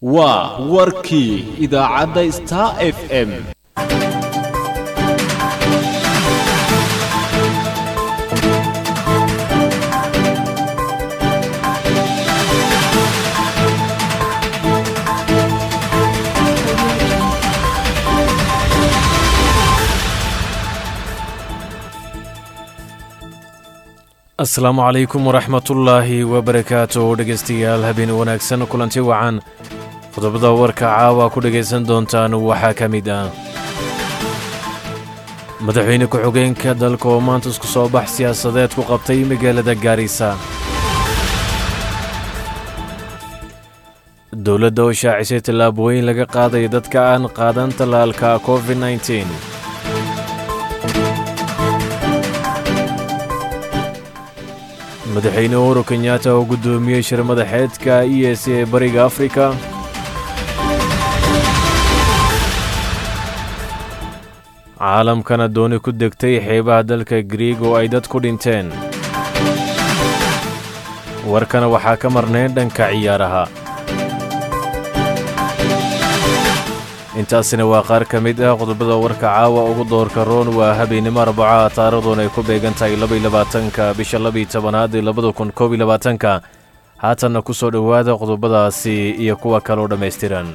waa warkii idaacadda star f m asalaamu calaykum waraxmatullaahi wabarakaatu dhegaystayaal habeen wanaagsan kulanti wacan qodobada warka caawa ku dhegaysan doontaan waxaa ka mid ah madaxweyne ku-xigeenka dalka oo maanta isku soo bax siyaasadeed ku qabtay magaalada gaarisa dowladda oo shaacisay tallaabooyin laga qaadaya dadka aan qaadan tallaalka covid nteen madaxweyne uhuru kenyatta oo guddoomiyey shir madaxeedka e s ee bariga afrika caalamkana dooni ku degtay xeebaha dalka griig oo ay dad ku dhinteen warkana waxaa ka marnayn dhanka ciyaaraha intaasina waa qaar ka mid ah qodobada warka caawa ugu doorka roon waa habeennimo arbaca taarikhduona ay ku beegan tahay labayolabaatanka bisha labiyo tobanaad ee labada kun koob iyo labaatanka haatanna ku soo dhowaada qodobadaasi iyo kuwa kaloo dhammaystiran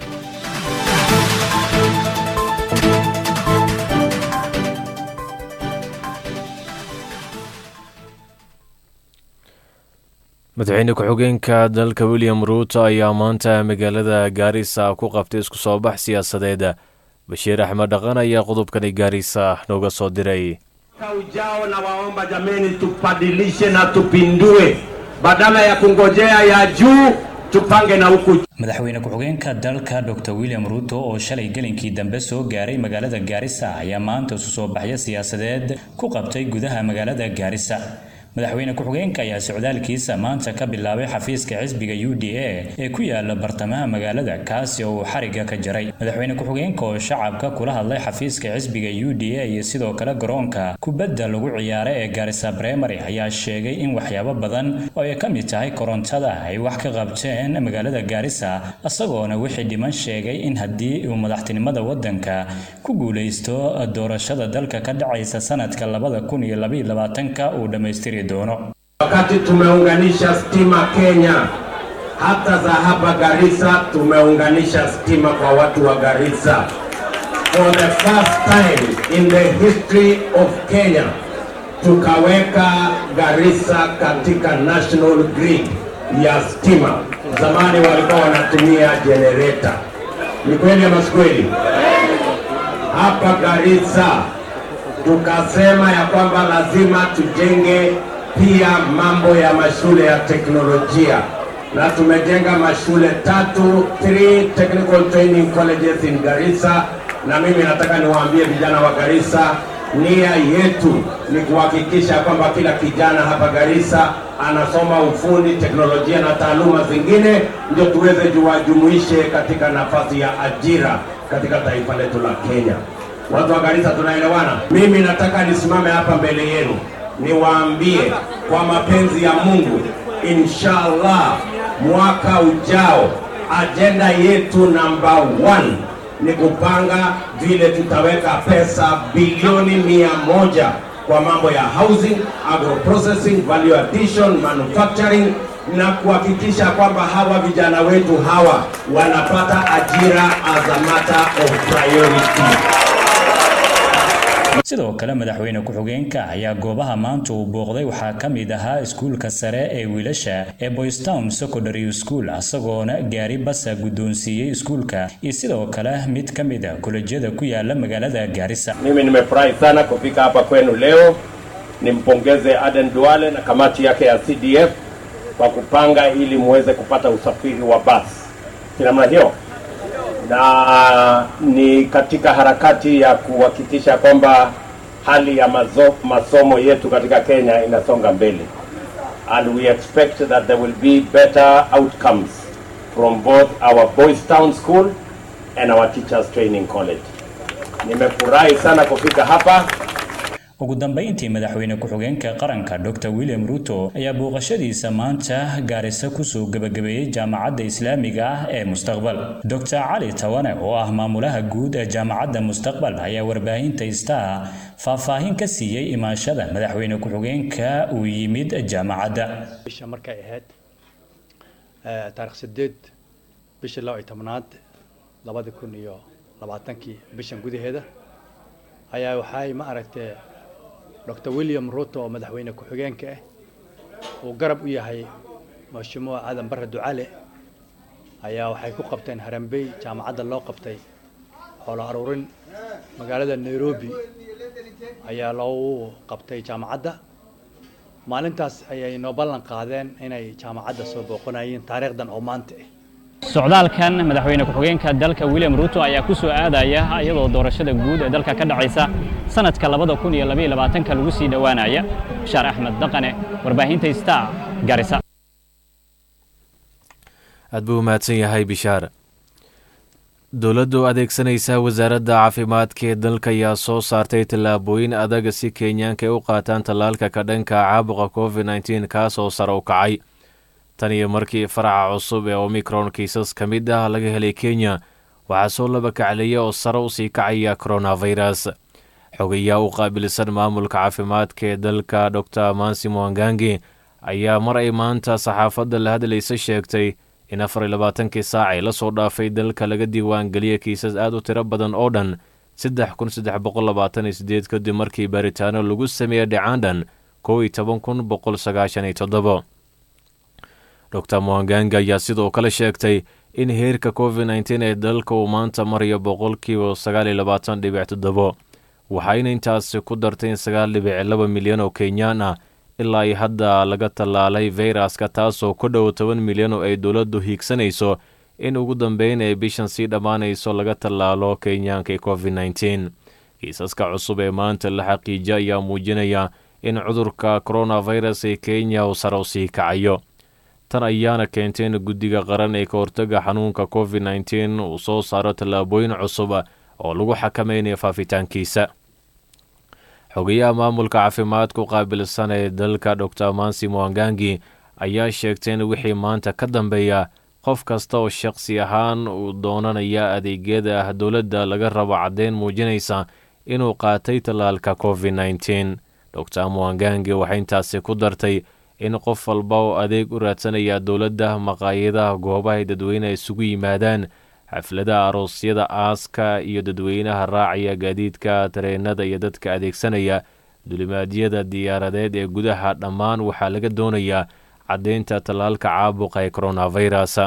madaxweyne ku-xigeenka dalka william ruuto ayaa maanta magaalada gaarisa ku qabtay isku soo bax siyaasadeed bashiir axmed dhaqan ayaa qodobkani gaarisa nooga soo diray ujao na waomba jameni, tubadilishe na tupindue, badala ya kungojea ya juu tupange na huku madaxweyne ku-xigeenka dalka dr william ruuto oo shalay gelinkii dambe soo gaaray magaalada gaarisa ayaa maanta isu soo baxyo siyaasadeed ku qabtay gudaha magaalada gaarisa madaxweyne ku-xigeenka ayaa socdaalkiisa maanta ka bilaabay xafiiska xisbiga u d a ee ku yaala bartamaha magaalada kaasi oo uu xariga ka jaray madaxweyne ku-xigeenka oo shacabka kula hadlay xafiiska xisbiga u d a iyo sidoo kale garoonka kubadda lagu ciyaara ee gaarisa bremary ayaa sheegay in waxyaabo badan oo ay ka mid tahay korontada ay wax ka qabteen magaalada gaarisa isagoona wixii dhiman sheegay in haddii uu madaxtinimada wadanka ku guulaysto doorashada dalka ka dhacaysa sanadka labada kun iyo labaiyo labaatanka uu dhammaystiri Wakati tumeunganisha stima Kenya, hata za hapa Garissa tumeunganisha stima kwa watu wa Garissa. For the first time in the history of Kenya, tukaweka Garissa katika national grid ya stima. Zamani walikuwa wanatumia generator. Ni kweli ama si kweli? Hapa Garissa tukasema ya kwamba lazima tujenge pia mambo ya mashule ya teknolojia na tumejenga mashule tatu, three technical training colleges in Garissa, na mimi nataka niwaambie vijana wa Garissa, nia yetu ni kuhakikisha kwamba kila kijana hapa Garissa anasoma ufundi, teknolojia na taaluma zingine, ndio tuweze tuwajumuishe katika nafasi ya ajira katika taifa letu la Kenya. Watu wa Garissa tunaelewana? Mimi nataka nisimame hapa mbele yenu niwaambie kwa mapenzi ya Mungu, inshallah mwaka ujao ajenda yetu namba one ni kupanga vile tutaweka pesa bilioni mia moja kwa mambo ya housing, agro processing, value addition, manufacturing na kuhakikisha kwamba hawa vijana wetu hawa wanapata ajira as a matter of priority. sidoo kale madaxweyne ku-xigeenka ayaa goobaha maanta uu booqday waxaa ka mid ahaa iskuulka sare ee wiilasha ee boystown secondary school isagoona gaari basa guddoonsiiyey iskuulka iyo sidoo kale mid ka mid a kolejyada ku yaala magaalada gaarisa Mimi nimefurahi sana kufika hapa kwenu leo. Nimpongeze Aden Duale na kamati yake ya CDF kwa kupanga ili muweze kupata usafiri wa basi. Si namna hiyo? na ni katika harakati ya kuhakikisha kwamba hali ya mazo, masomo yetu katika Kenya inasonga mbele and we expect that there will be better outcomes from both our Boys Town School and our Teachers Training College. Nimefurahi sana kufika hapa ugu dambeyntii madaxweyne ku-xigeenka qaranka dr william ruto ayaa booqashadiisa maanta gaarisa kusoo gebagabeeyey jaamacadda islaamiga ah ee mustaqbal dr cali tawane oo ah maamulaha guud ee jaamacadda mustaqbal ayaa warbaahinta star faahfaahin ka siiyey imaashada madaxweyne ku-xigeenka uu yimid jaamacadda bisha markay ahayd taarikh sideed bishii laba iyo tobnaad labadi kun iyo labaatankii bishan gudaheeda ayaa waxay ma aragtee dr william ruto oo madaxweyne ku-xigeenka ah uu garab u yahay mashimuuc aadan barre ducale ayaa waxay ku qabteen harambey jaamacadda loo qabtay xoolo aruurin magaalada nairobi ayaa loogu qabtay jaamacadda maalintaas ayay noo ballan qaadeen inay jaamacadda soo booqanayeen taariikhdan oo maanta ah socdaalkan madaxweyne ku-xigeenka dalka william ruto ayaa ku soo aadaya iyadoo doorashada guud ee dalka ka dhacaysa sanadka labada kun iyo labaiyo labaatanka lagu sii dhowaanaya bashaar axmed daqane warbaahinta star garisa aad buu umahadsan yahay bishaar dowladdu adeegsanaysa wasaaradda caafimaadka ee dalka ayaa soo saartay tallaabooyin adag si kenyaanka ay u qaataan tallaalka ka dhanka caabuqa covid nteen kaasoo sare u kacay tan iyo markii faraca cusub ee omicron kiisas ka mid ah laga helay kenya waxaa soo laba kacleeya oo sare u sii kacaya coronavirus xogayaa u qaabilsan maamulka caafimaadka ee dalka dor mansi mwangangi ayaa mar ay maanta saxaafadda la hadlaysa sheegtay in afar iyo labaatankii saacay la soo dhaafay dalka laga diiwaan geliyay kiisas aad u tiro badan oo dhan saddex kun saddex boqol labaatan iyo sideed kadib markii baaritaano lagu sameeyey dhicaandhan kow iyo toban kun boqol sagaashan iyo toddobo dor mwanganga ayaa sidoo kale sheegtay in heerka covid nteen ee dalka uu maanta marayo boqolkiiba sagaal iyo labaatan dhibic toddobo waxayna intaasi ku dartay in sagaal dhibic laba milyan oo kenyaan ah ilaa ay hadda laga tallaalay fayraska taasoo ku dhow toban milyan oo ay dowladdu hiigsanayso in ugu dambeyn ay bishan sii dhammaanayso laga tallaalo kenyaanka covid nteen kiisaska cusub ee maanta la xaqiijiya ayaa muujinaya in cudurka coronavirus ee kenya uu sare u sii kacayo tan ayaana keentay in guddiga qaran ee ka hortaga xanuunka covid nteen uu soo saaro tallaabooyin cusub oo lagu xakamaynayo faafitaankiisa xogayaha maamulka caafimaadku qaabilsan ee dalka dor mansi mwangangi ayaa sheegtay in wixii maanta ka dambeeya qof kasta oo shaqsi ahaan uu doonanaya adeegyada ah dowladda laga rabo caddeyn muujinaysa inuu qaatay tallaalka covid nteen dor mwangangi waxay intaasi ku dartay in qof walba oo adeeg u raadsanaya dowladda maqaayadaha goobahay dadweyneha isugu yimaadaan xafladaha aroosyada aaska iyo dadweynaha raacaya gaadiidka tareenada iyo dadka adeegsanaya dulimaadyada diyaaradeed ee gudaha dhammaan waxaa laga doonayaa caddeynta tallaalka caabuqa ee coronavirus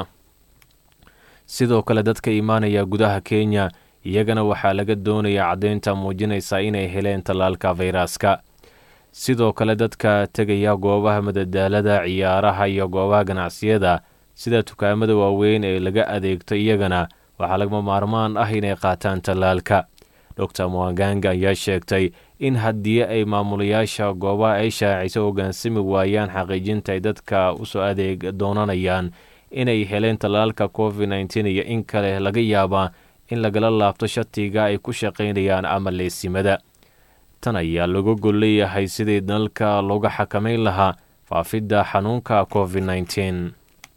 sidoo kale dadka imaanaya gudaha kenya iyagana waxaa laga doonayaa caddeynta muujinaysa inay heleen tallaalka fayraska sidoo kale dadka tegaya goobaha madadaalada ciyaaraha iyo goobaha ganacsiyada sida dukaamada waaweyn ee laga adeegto iyagana waxaa lagama maarmaan ah inay qaataan tallaalka dor mwanganga ayaa sheegtay in haddii ay maamulayaasha goobaha ay shaacisa hoggaansami waayaan xaqiijinta ay dadka usoo adeeg doonanayaan inay heleen tallaalka covid nteen iyo in kale laga yaabaa in lagala laabto shatiga ay ku shaqaynayaan ama leesimada tan ayaa lagu gol leeyahay sidii dalka looga xakamayn lahaa faafidda xanuunka covid nteen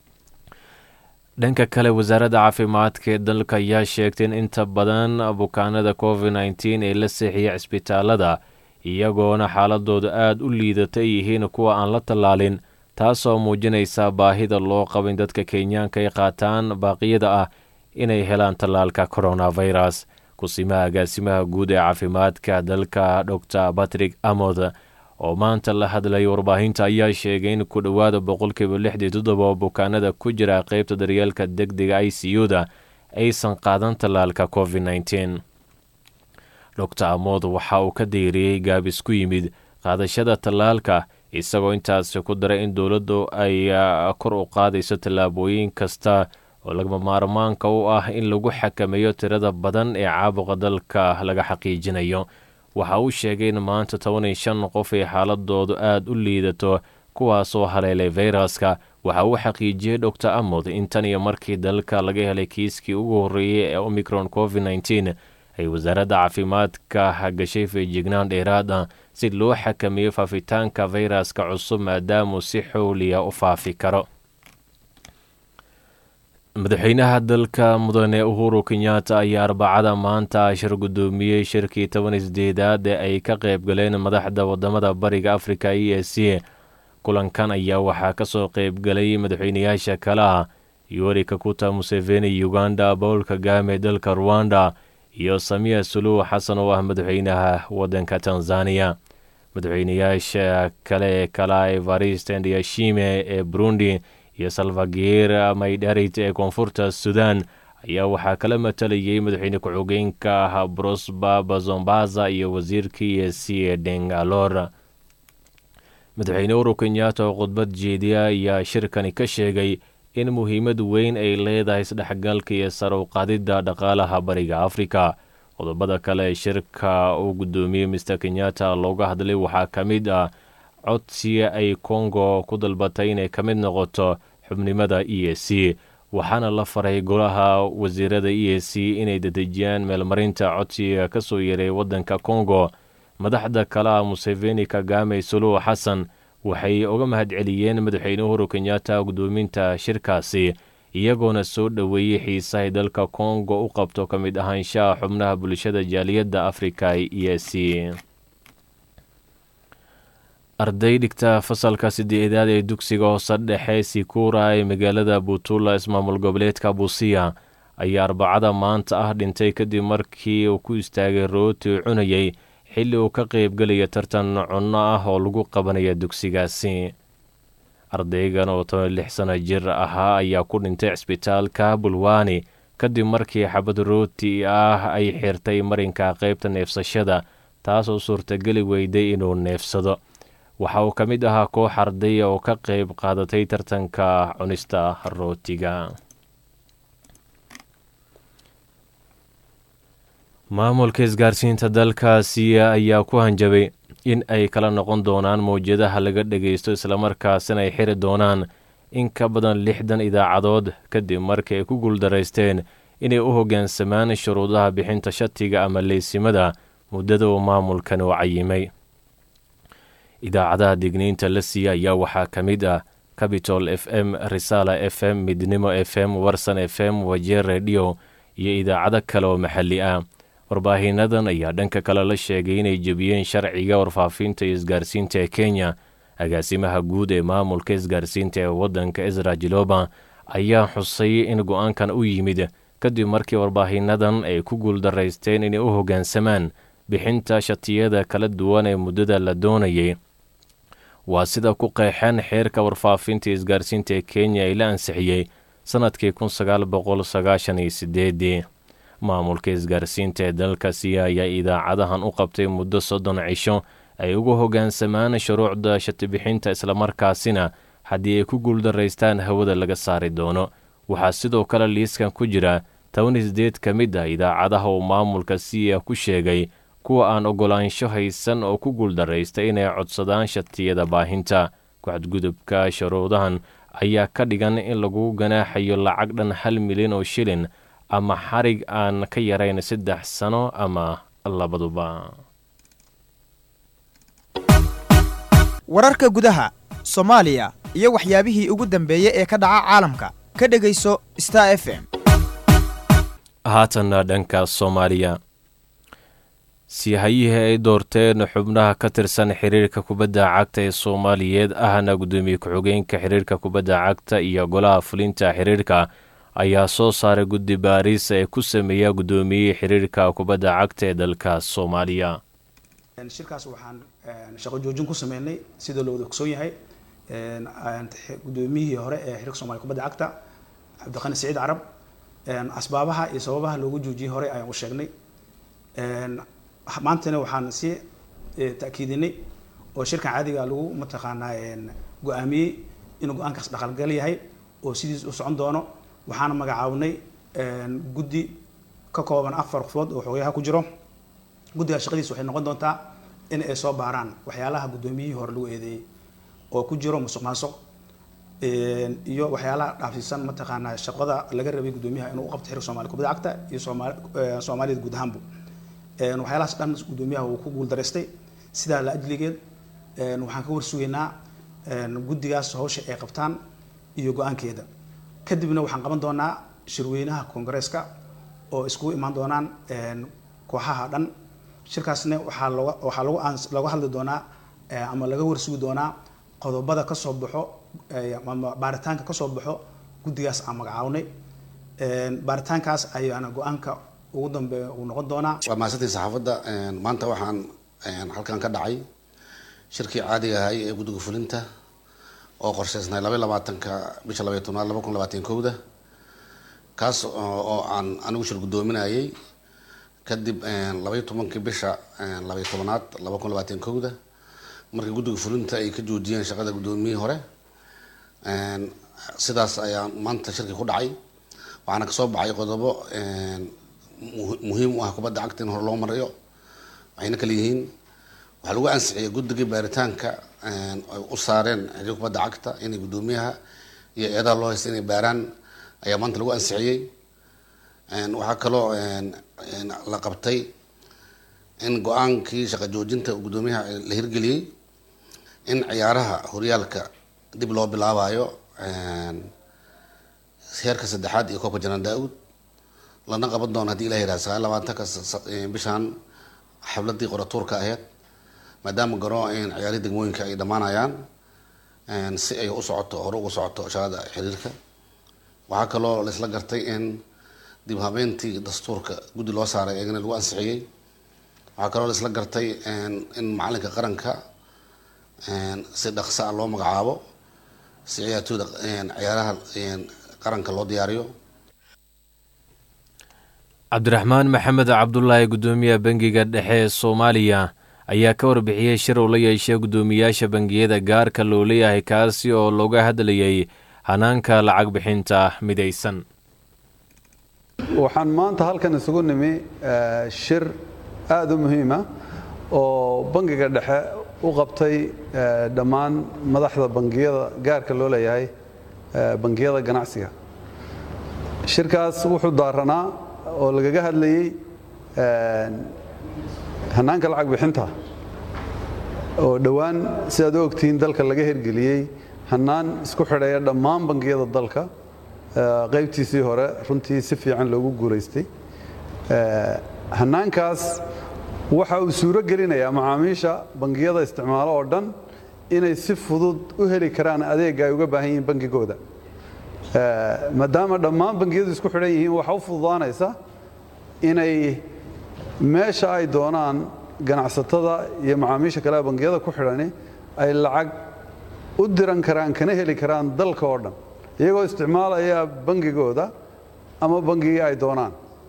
dhanka kale wasaaradda caafimaadka ee dalka ayaa sheegtay in inta badan bukaanada covid nteen ee la seexiya cisbitaalada iyagoona xaaladooda aada u liidata ay yihiin kuwa aan la tallaalin taasoo muujinaysa baahida loo qabo in dadka kenyaanka ay qaataan baaqiyada ah inay helaan tallaalka coronavirus kusimaha agaasimaha guud ee caafimaadka dalka dor batrick amod oo maanta la hadlaya warbaahinta ayaa sheegay in ku dhowaada boqolkiiba lixdii toddoba bukaanada ku jira qeybta daryeelka deg dega i c u da aysan qaadan tallaalka covid nteen dor amod waxa uu ka deyriyey gaabis ku yimid qaadashada tallaalka isagoo intaasi ku daray in dowladdu ay kor u qaadayso tallaabooyin kasta oo lagama maarmaanka u ah in lagu xakameeyo tirada badan ee caabuqa dalka laga xaqiijinayo waxa uu sheegay in maanta toban iyo shan qof ay xaaladoodu aada u liidato kuwaasoo haleelay fayraska waxa uu xaqiijiyey dor amod in tan iyo markii dalka laga helay kiiskii ugu horreeyey ee omicron covid nteen ay wasaaradda caafimaadka gashay feejignaan dheeraad ah si loo xakameeyo faafitaanka fayraska cusub maadaamuu si xowliya u faafi karo madaxweynaha dalka mudane uhuru kenyatta ayaa arbacada maanta shir guddoomiyey shirkii toban isdeedaad ee ay ka qayb galeen madaxda wadamada bariga afrika e s c kulankan ayaa waxaa kasoo qayb galay madaxweynayaasha kale ah yoweri kakuta museveni uganda paul kagame dalka ruwanda iyo samiya suluux xasan oo ah madaxweynaha wadanka tanzaniya madaxweynayaasha kale ee kala evariste ndiyashime ee burundi iyo salvagir maydharit ee koonfurta sudan ayaa waxaa kala matalayay madaxweyne ku-xigeenka ah brosba bazombaza iyo wasiirka e s c ee dengalor madaxweyne uhuru kenyatta oo khudbad jeediya ayaa shirkani ka sheegay in muhiimad weyn ay leedahay isdhexgalka iyo sar u qaadidda dhaqaalaha bariga afrika qodobada kale ee shirka uu guddoomiyey mister kenyatta looga hadlay waxaa ka mid ah codsiga ay kongo ku dalbatay inay ka mid noqoto xubnimada e s c waxaana la faray golaha wasiirada e s c inay dedejiyaan meelmarinta codsiga ka soo yeeray waddanka kongo madaxda kale ah museveni kagame suluux xasan waxay uga mahadceliyeen madaxweyne uhuru kenyatta guddoominta shirkaasi iyagoona soo dhoweeyey xiisahay dalka kongo u qabto ka mid ahaanshaha xubnaha bulshada jaaliyadda afrika e s c arday dhigta fasalka sideedaad ee dugsiga hoose dhexe sikura ee magaalada buutula ismaamul goboleedka buusiya ayaa arbacada maanta ah dhintay kadib markii uu ku istaagay rooti uu cunayay xilli uu ka qaybgelaya tartan cunno ah oo lagu qabanaya dugsigaasi ardaygan oo toban lix sano jir ahaa ayaa ku dhintay cisbitaalka bulwani kadib markii xabad rooti ah ay xirtay marinka qaybta neefsashada taasoo suurtageli weyday inuu neefsado waxa uu ka mid ahaa koox ardaya oo ka qayb qaadatay tartanka cunista rootiga maamulka isgaarsiinta dalkaasi ayaa ku hanjabay in ay kala noqon doonaan mawjadaha laga dhagaysto islamarkaasina ay xiri doonaan in ka badan lixdan idaacadood kadib markii ay ku guuldaraysteen inay u hoggaansamaan shuruudaha bixinta shatiga ama leysimada muddada uu maamulkan u cayimay idaacadaha digniinta la siiya ayaa waxaa ka mid ah capitol f m risala f m midnimo f m warsan f m wajeer rediyo iyo idaacado kale oo maxalli ah warbaahiinadan ayaa dhanka kale la sheegay inay jebiyeen sharciga warfaafinta iyo isgaarsiinta ee kenya agaasimaha guud ee maamulka isgaarsiinta ee waddanka ezra jiloba ayaa xusay in go-aankan u yimid kadib markii warbaahiinadan ay ku guuldaraysteen inay u hoggaansamaan bixinta shatiyada kala duwan ee muddada la doonayay waa sida ku qeexeen xeerka warfaafinta iyo isgaarsiinta ee kenya ay la ansixiyey sannadkii kun sagaal boqol sagaashan iyo sideedii maamulka isgaarsiinta ee dalkaasi ayaa idaacadahan u qabtay muddo soddon cisho ay ugu hoggaansamaan shuruucda shatibixinta islamarkaasina haddii ay ku guuldaraystaan hawada laga saari doono waxaa sidoo kale liiskan ku jira toban isdeed ka mid ah idaacadaha uu maamulka siya ku sheegay kuwa aan ogolaansho haysan oo ku guuldaraysta inay codsadaan shatiyada baahinta ku-xadgudubka shuruudahan ayaa ka dhigan in lagu ganaaxayo lacag dhan hal milyan oo shilin ama xarig aan ka yarayn saddex sano ama labaduba wararka gudaha soomaaliya iyo waxyaabihii ugu dambeeyey ee ka dhaca caalamka ka dhegayso star f m haatanna dhanka soomaaliya siihayihii ay doorteen xubnaha ka tirsan xiriirka kubadda cagta ee soomaaliyeed ahna guddoomiye ku-xigeenka xiriirka kubadda cagta iyo golaha fulinta xiriirka ayaa soo saaray guddi baariis ee ku sameeya guddoomiyihii xiriirka kubadda cagta ee dalka soomaaliya shirkaas waxaan shaqo joojin ku sameynay sida loo wada ogsoon yahay guddoomiyihii hore ee xiriirka soomaliya kubadda cagta cabdiqani siciid carab asbaabaha iyo sababaha loogu joojiyey hore ayaan u sheegnay maantana waxaan si ta'kiidinay oo shirkan caadiga lagu mataqaanaa go-aamiyey inuu go-aankaas dhaqalgal yahay oo sidiis u socon doono waxaana magacaabnay guddi ka kooban afar qofood oo xogayaha ku jiro guddiga shaqadiis waxay noqon doontaa in ay soo baaraan waxyaalaha guddoomiyihii hore lagu eedeeyey oo ku jiro musuq maasuq iyo waxyaalaha dhaafsiisan mataqaanaa shaqada laga rabay guddoomiyaha inuu u qabto xiriir soomaaliya kubadda cagta iyo soomaali soomaaliyada guud ahaanbu waxyaalahaas dhan guddoomiyaha uu ku guuldaraystay sidaa la ajligeed waxaan ka warsugaynaa guddigaas hawsha ay qabtaan iyo go-aankeeda kadibna waxaan qaban doonaa shirweynaha koongareeska oo iskugu imaan doonaan kooxaha dhan shirkaasna waxaa looga waxaa lagu aan looga hadli doonaa ama laga warsugi doonaa qodobada ka soo baxo ama baaritaanka ka soo baxo guddigaas aan magacaabnay baaritaankaas ayaana go-aanka ugu dambeeya uu noqon doonaa waa mahadsantii saxaafadda maanta waxaan halkan ka dhacay shirkii caadiga ahay ee guddiga fulinta oo qorsheysnay labaiy labaatanka bisha labaiy tobnaad laba kun labaatan kowda kaas oo aan anigu shir guddoominayay kadib labaiy tobankii bisha labaiy tobnaad laba kun labaatan kowda markii guddiga fulinta ay ka joojiyeen shaqada guddoomiyihii hore sidaas ayaa maanta shirkii ku dhacay waxaana kasoo baxay qodobo muhiim u ah kubadda cagta in hore loo marayo waxayna kala yihiin waxaa lagu ansixiyay guddigii baaritaanka ay u saareen xiriir kubadda cagta inay guddoomiyaha iyo eedaha loo haysta inay baaraan ayaa maanta lagu ansixiyey waxaa kaloo la qabtay in go-aankii shaqa joojinta guddoomiyaha la hirgeliyey in ciyaaraha horyaalka dib loo bilaabayo heerka saddexaad iyo koobka janaan daa-uud lana qaban doono hadii ilah yihah sagaal labaatanka bishaan xafladii qoratuurka aheyd maadaama garo ciyaarihii degmooyinka ay dhammaanayaan si ay u socoto hore uga socoto shaqada xiriirka waxaa kaloo laisla gartay in dib habeentii dastuurka guddi loo saaray eegana lagu ansixiyey waxaa kaloo laisla gartay in macalinka qaranka si dhaqsa a loo magacaabo si ciyaartooyda ciyaaraha qaranka loo diyaariyo cabdiraxmaan maxamed cabdulaahi guddoomiyaha bangiga dhexe ee soomaaliya ayaa ka warbixiyey shir uu la yeeshay guddoomiyaasha bangiyada gaarka loo leeyahay kaasi oo looga hadlayay hanaanka lacag bixinta midaysan waxaan maanta halkan isugu nimi shir aada u muhiima oo bangiga dhexe u qabtay dhammaan madaxda bangiyada gaarka loo leeyahay bangiyada ganacsiga shirkaas wuxuu daaranaa oo lagaga hadlayey hanaanka lacag bixinta oo dhowaan sidaad u ogtihiin dalka laga hirgeliyey hanaan isku xidheeya dhammaan bangiyada dalka qaybtiisii hore runtii si fiican loogu guulaystay hanaankaas waxa uu suuro gelinayaa macaamiisha bangiyada isticmaalo oo dhan inay si fudud u heli karaan adeega ay uga baahan yihiin bangigooda maadaama dhammaan bangiyadu isku xidhan yihiin waxa u fududaanaysa inay meesha ay doonaan ganacsatada iyo macaamiisha kale bangiyada ku xidhani ay lacag u diran karaan kana heli karaan dalka oo dhan iyagoo isticmaalaya bangigooda ama bangigii ay doonaan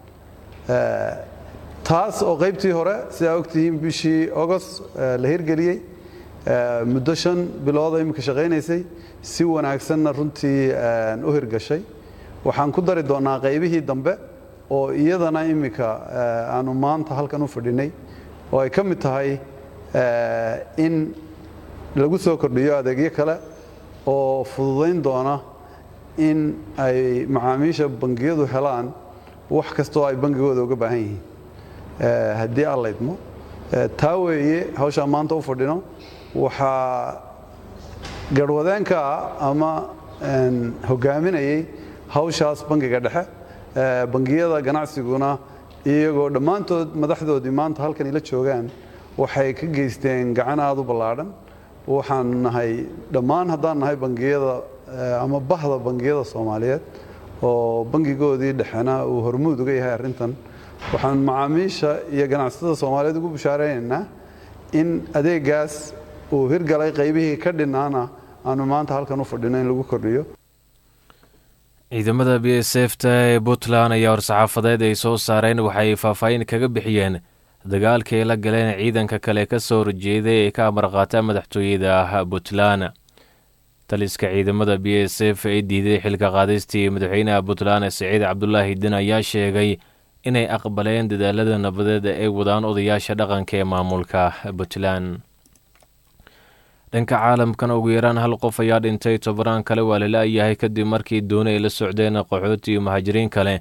taas oo qaybtii hore sidaa ogtihiin bishii agost la hirgeliyey muddo shan bilooda imika shaqaynaysay si wanaagsanna runtii u hirgashay waxaan ku dari doonaa qaybihii dambe oo iyadana imika aanu maanta halkan u fadhinay oo ay ka mid tahay in lagu soo kordhiyo adeegyo kale oo fududayn doona in ay macaamiisha bangiyadu helaan wax kastoo ay bangigooda uga baahan yihiin haddii aan laydmo taa weeye hawshaan maanta u fadhino waxaa garhwadeenka ah ama hogaaminayay hawshaas bangiga dhexe bangiyada ganacsiguna iyagoo dhammaantood madaxdoodii maanta halkan ila joogaan waxay ka geysteen gacan aada u ballaadhan waxaan nahay dhammaan haddaan nahay bangiyada ama bahda bangiyada soomaaliyeed oo bangigoodii dhexena uu hormuud uga yahay arrintan waxaan macaamiisha iyo ganacsatada soomaaliyeed ugu bushaareynayna in adeegaas uu hirgalay qaybihii ka dhinaana aanu maanta halkan u fadhino in lagu kordhiyo ciidamada b s f ta ee puntland ayaa war-saxaafadeed ay soo saareen waxay faahfaahin kaga bixiyeen dagaalkii ay la galeen ciidanka kale ka soo horjeeday ee ka amarqaata madaxtooyada puntland taliska ciidamada b s f ee diiday xilka qaadistii madaxweynaha puntland siciid cabdulaahi din ayaa sheegay inay aqbaleen dadaalada nabadeed ay wadaan odayaasha dhaqanka ee maamulka puntland dhanka caalamkan ugu yaraan hal qof ayaa dhintay tobanaan kale waa la la-yahay kadib markii dooni ay la socdeen qaxooti iyo muhaajiriin kale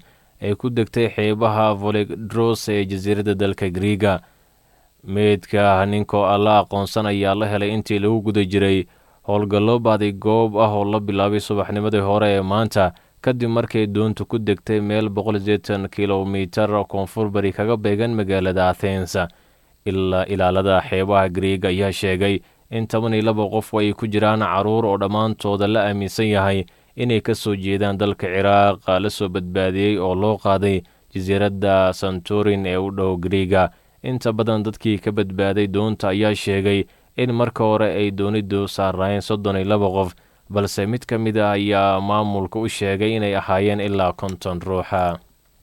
ay ku degtay xeebaha volegdros ee jasiiradda dalka griiga meydka ninkoo alla aqoonsan ayaa la helay intii lagu guda jiray howlgallo baaday goob ah oo la bilaabay subaxnimadii hore ee maanta kadib markay doontu ku degtay meel boqolsideetan kilomitar koonfur bari kaga beegan magaalada athens ilaa ilaalada xeebaha griiga ayaa sheegay in toban iyo laba qof ay ku jiraan caruur oo dhammaantooda la aaminsan yahay inay ka soo jeedaan dalka ciraaq la soo badbaadiyey oo loo qaaday jasiiradda santorin ee u dhow griiga inta badan dadkii ka badbaaday doonta ayaa sheegay in marka hore ay doonidu saaraayeen soddon iyo laba qof balse mid ka mid a ayaa maamulka u sheegay inay ahaayeen ilaa konton ruuxa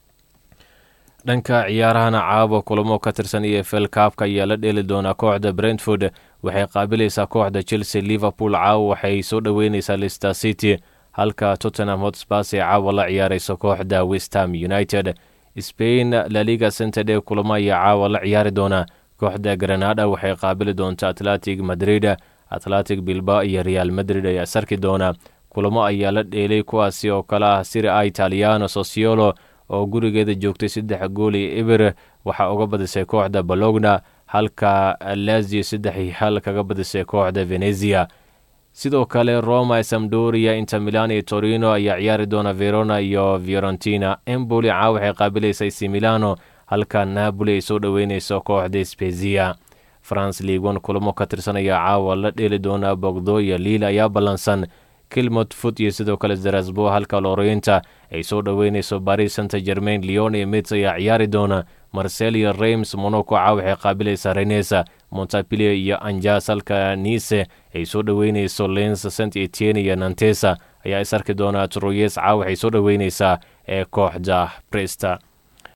dhanka ciyaarahana caawa kulamo ka tirsan e f l kaabka ayaa la dheeli doonaa kooxda brentford waxay qaabilaysaa kooxda chelsea liverpool caawa waxay soo dhoweyneysaa lister city halka tottenham hotspurs ee caawa la ciyaarayso kooxda westham united spain laliga centerde kulamo ayaa caawa la ciyaari doona kooxda granada waxay qaabili doontaa atletic madrid atletic bilba iyo real madrid ayaa sarki doona kulamo ayaa la dheelay kuwaasi oo kale ah siri a italiano sosiolo oo gurigeeda joogtay saddex gool iyo eber waxaa uga badisay kooxda bologna halka lazio saddex iyo hal kaga badisay kooxda venezia sidoo kale roma samdoria inter milan iyo torino ayaa ciyaari doona verona iyo fiorentina emboli caa waxay qaabilaysay similano halka napoli ay soo dhoweyneyso kooxda spezia france leagon kulamo ka tirsan ayaa caawa la dheeli doona bogdo iyo liil ayaa ballansan kilmot foot iyo sidoo kale zarasbo halka lorenta ay soo dhoweyneyso paris saint germain leon iyo mits ayaa ciyaari doona marcel iyo reims monaco caa waxay qaabilaysaa renesa montapilier iyo anjas halka nice ay soo dhoweyneyso lens saint etienne iyo nantesa ayaa is arki doona troyes caa waxay soo dhoweyneysaa ee kooxda presta